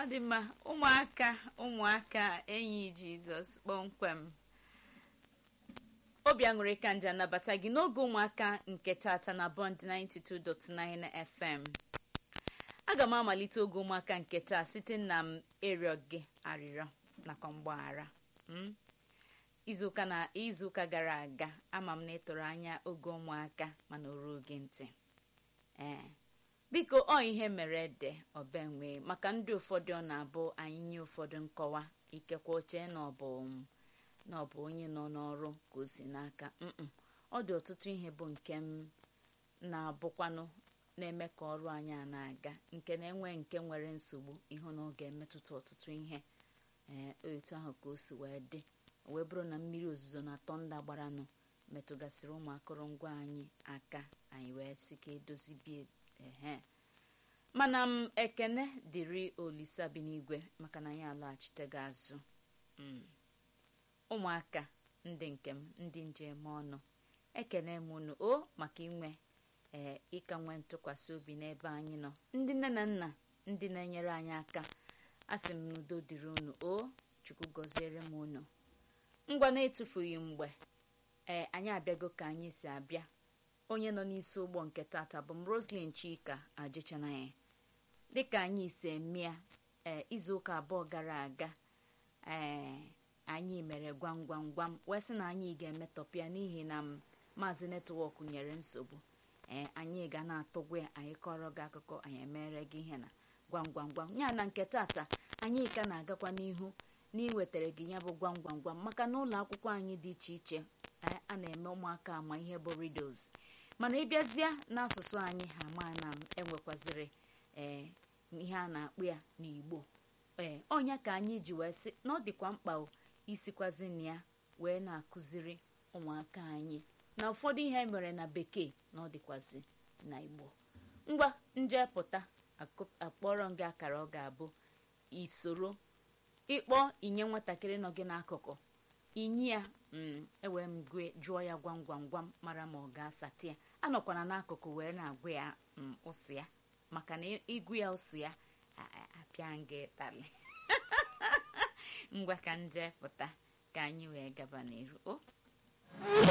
ọ dị mma ụmụaka ụmụaka enyi jizọs kpọmkwem obi aṅụrị ka nje anabata gị n'oge ụmụaka nke tata na bond 92.9 fm aga m amalite oge ụmụaka nke taa site na m ịrịọ gị arịrịọ nakwa mgbaghara izuụka na izuụka gara aga ama m na ịtụrụ anya oge ụmụaka mana o ruo gị ntị ee biko ọ ihe mere ede ọbenwe maka ndị ụfọdụ ọ na-abụ anyị nye ụfọdụ nkọwa ikekwe oche na ọ bụ na ọ bụ onye nọ n'ọrụ ka o si n'aka mm ọ dị ọtụtụ ihe bụ nke m na-abụkwanụ na-eme ka ọrụ anyị a na-aga nke na-enwe nke nwere nsogbu ịhụ na ọ ga-emetụta ọtụtụ ihe ee otu ahụ ka o si wee dị wee bụrụ na mmiri ozuzo na tọnda gbaranụ metụgasịrị ụmụ akụrụngwa anyị aka anyị wee sị ka edozibie ehe mana m ekene dịrị olisa bi n'igwe maka na anyị alaghachite gị azụ ụmụaka ndị nke m ndị njem ọnụ ekene m unu o maka inwe ee ịka nwee ntụkwasị obi n'ebe anyị nọ ndị nne na nna ndị na-enyere anyị aka a sị m n'udo dịrị unu o chukwu gọziere m unu ngwa na-etufughị mgbe ee anyị abịago ka anyị si abịa onye nọ n'isi ụgbọ nke tata bụ m roslyn chika ajịchanaghị dịka anyị si emea ee izuụka abụọ gara aga ee anyị mere gwam gwam gwam wee sị na anyị ga-emetọpụ ya n'ihi na maazị netwọk nyere nsogbu ee anyị ga na-atụgwa ya anyị kọrọ gị akụkọ anyị emere gị ihe na gwam gwam gwam ya na nke tata anyị ka na-agakwa n'ihu n'iwetara gị ya bụ gwam gwam gwam maka na ụlọ akwụkwọ anyị dị iche iche a na-eme ụmụaka ama ihe bụ riddles mana ịbịazịa n'asụsụ anyị ha ma na enwekwaziri ee ihe a na-akpụ ya n'igbo ee ọnya ka anyị ji wee sị na ọ dịkwa mkpa isikwazi na ya wee na-akụziri ụmụaka anyị na ụfọdụ ihe mere na bekee na ọ dịkwazi na igbo ngwa njepụta akpọrọ gị akara ọ ga-abụ isoro ịkpọ inye nwatakịrị nọ gị n'akụkụ inye ya ewee m jụọ ya gwam gwam gwam mara ma ọ ga-asatị ya anọkwana n'akụkụ wee na-agwa ya ụsị ya maka na ịgụ ya ụsị ya apịa nga ịtalị ngwa ka nje pụta ka anyị wee gaba n'iru o